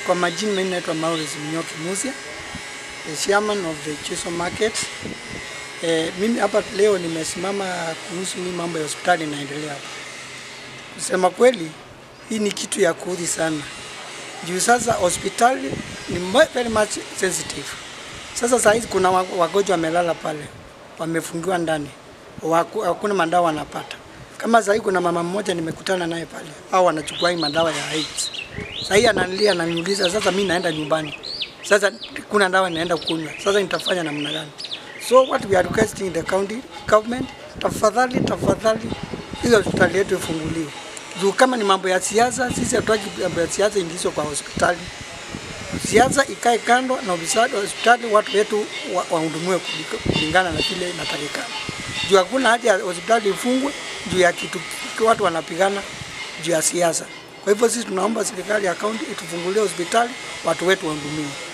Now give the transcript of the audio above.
Kwa majina mimi naitwa Maurice Mnyoki Musia, the chairman of the Chiso Market. Eh, mimi hapa leo nimesimama kuhusu hii mambo ya hospitali inaendelea hapa. Kusema kweli, hii ni kitu ya kuudhi sana. Juu sasa hospitali ni mo- very much sensitive. Sasa saa hizi kuna wa- wagonjwa wamelala pale, wamefungiwa ndani, waku- hakuna madawa wanapata. Kama saa hii kuna mama mmoja nimekutana naye pale, au wanachukua hii madawa ya AIDS. Saa hii ananilia ananiuliza, sasa mimi naenda nyumbani, sasa kuna dawa naenda kunywa, sasa nitafanya namna gani? So what we are requesting the county government, tafadhali tafadhali, hizo hospitali yetu ifunguliwe. Juu kama ni mambo ya siasa, sisi hatutaki mambo ya siasa ingizwe kwa hospitali siasa ikae kando na ufisadi wa hospitali, watu wetu wa- wahudumiwe kulika- kulingana na vile inatakikana. Juu hakuna haja ya hospitali ifungwe juu ya kitu watu wanapigana juu ya siasa. Kwa hivyo sisi tunaomba serikali ya kaunti itufungulie hospitali, watu wetu wahudumiwe.